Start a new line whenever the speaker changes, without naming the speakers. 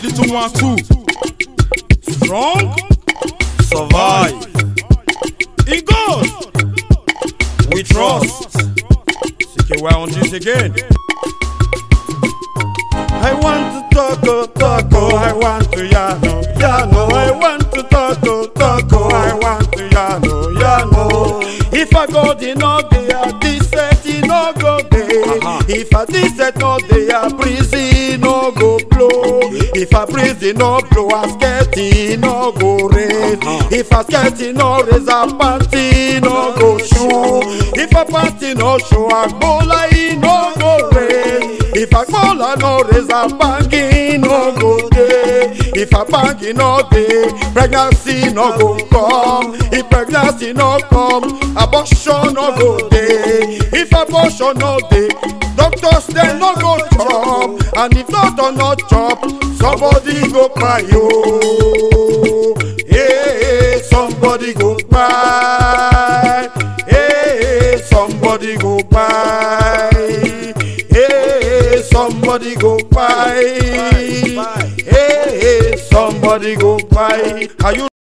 three, two, one, two. Strong, survive. In God, we trust. CKY on this again. I want to talk, oh, talk, oh, I want to yano, yano. I want to talk, oh, talk, oh, I want to yano, yano. If I go the no day, I this set, it no go day. If I this set no day, I breeze, it no go blow. If I breeze, it no blow, I scared, it no go rain. If I scared, it no raise, I party, no go show. If I party no show, I go like, it no go rain. If I call I no raise a banking no go day. If a banking no day, pregnancy no go come. If pregnancy no come, abortion no go day. If abortion no day, doctors they no go chop. And if doctor no chop, somebody go cry yo. Hey, somebody go cry. Hey, somebody go cry. Hey, somebody go buy. Hey, somebody go buy. Are you